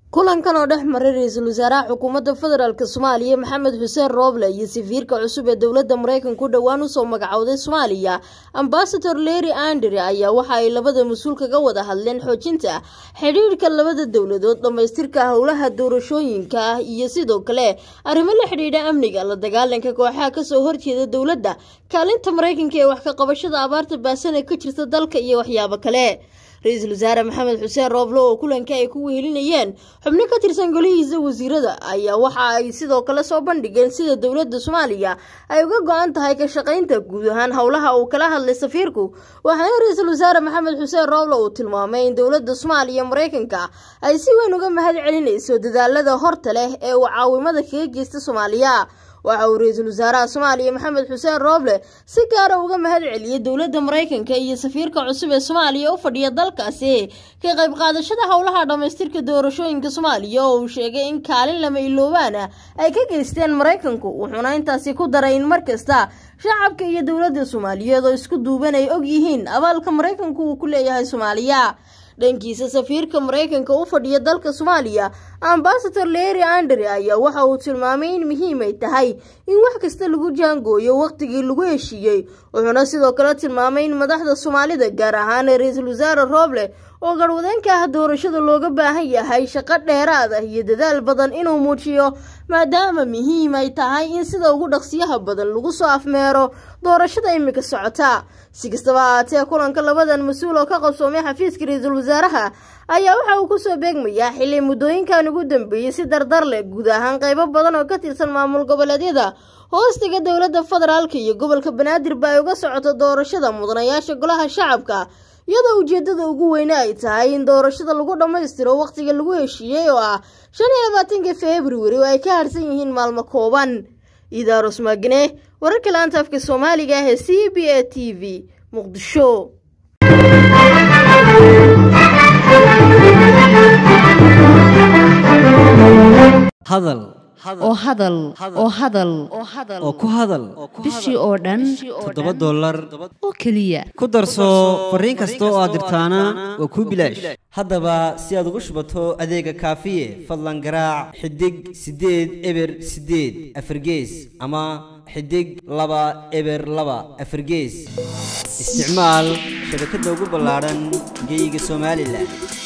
kulankan oo dhex maray ra-iisul wasaaraha xukuumadda federaalk soomaaliya maxamed xuseen rooble iyo safiirka cusub ee dowladda maraykanku dhowaan usoo magacowday soomaaliya ambasador leri andre ayaa waxa ay labada mas-uul kaga wada hadleen xoojinta xidhiidhka labada dowladood dhammaystirka howlaha doorashooyinka ah iyo sidoo kale arrimo la xidhiidha amniga la dagaalanka kooxaha kasoo horjeeda dowladda kaalinta maraykanka ee wax ka qabashada abaarta baasan ee ka jirta dalka iyo waxyaabo kale ra-iisul wasaare maxamed xuseen rooble oo kulanka ay ku wehelinayeen xubno ka tirsan golihiisa wasiirada ayaa waxa ay sidoo kale soo bandhigeen sida dowladda soomaaliya ay uga go-an tahay ka shaqaynta guud ahaan howlaha uu kala hadlay safiirku waxaana ra-iisul wasaare maxamed xuseen rooble uu tilmaamay in dowladda soomaaliya maraykanka ay si weyn uga mahad celinayso dadaalada horta leh ee uu caawimada kaga geysta soomaaliya waxa uu ra-iisul wasaaraha soomaaliya maxamed xuseen rooble si gaara uga mahad celiyey dowladda maraykanka iyo safiirka cusub ee soomaaliya u fadhiya dalkaasi ka qayb qaadashada howlaha dhammaystirka doorashooyinka soomaaliya oo uu sheegay in kaalin lama iloobaana ay ka geysteen maraykanku wuxuuna intaasi ku daray in mar kasta shacabka iyo dowladda soomaaliyeed oo isku duuban ay og yihiin abaalka maraykanku uu ku leeyahay soomaaliya dhankiisa safiirka maraykanka u fadhiya dalka soomaaliya ambasador leri andre ayaa waxa uu tilmaamay in muhiim ay tahay in wax kasta lagu jaangooyo wakhtigii lagu heshiiyey wuxuuna sidoo kale tilmaamay in madaxda soomaalida gaar ahaan ra-iisul wasaare rooble oo garwadeenka ah doorashada looga baahan yahay shaqo dheeraad ah iyo dadaal badan inuu muujiyo maadaama muhiim ay tahay in sida ugu dhaqsiyaha badan lagu soo afmeero doorashada imika socota si kastaba ahaatee kulanka labadan mas-uul oo ka qabsoomay xafiiska ra-iisul wasaaraha ayaa waxa uu kusoo beegmayaa xili muddooyinkan ugu dambeeyey si dardar leh guud ahaan qaybo badan oo ka tirsan maamul goboleedyada hoostiga dowladda federaalka iyo gobolka banaadirba ay uga socoto doorashada mudanayaasha golaha shacabka iyadoo ujeedada ugu weyne ay tahay in doorashada lagu dhammaystiro wakhtiga lagu heshiiyey oo ah shan iyo labaatanka februari oo ay ka harsan yihiin maalmo kooban idaarus magne wararka laanta afka soomaaliga ah ee c b a t v muqdisho hadal oo hadal oo hadal oo ku hadal bishii oo dhan toddoba dollar oo keliya ku darso fariin kasta oo aad dirtaana waa kuu bilaash haddaba si aad ugu shubato adeega kaafiye fadlan garaac xidig siddeed eber siddeed afargees ama xidig laba eber laba afargees isticmaal shabakadda ugu ballaadhan geyga somalilan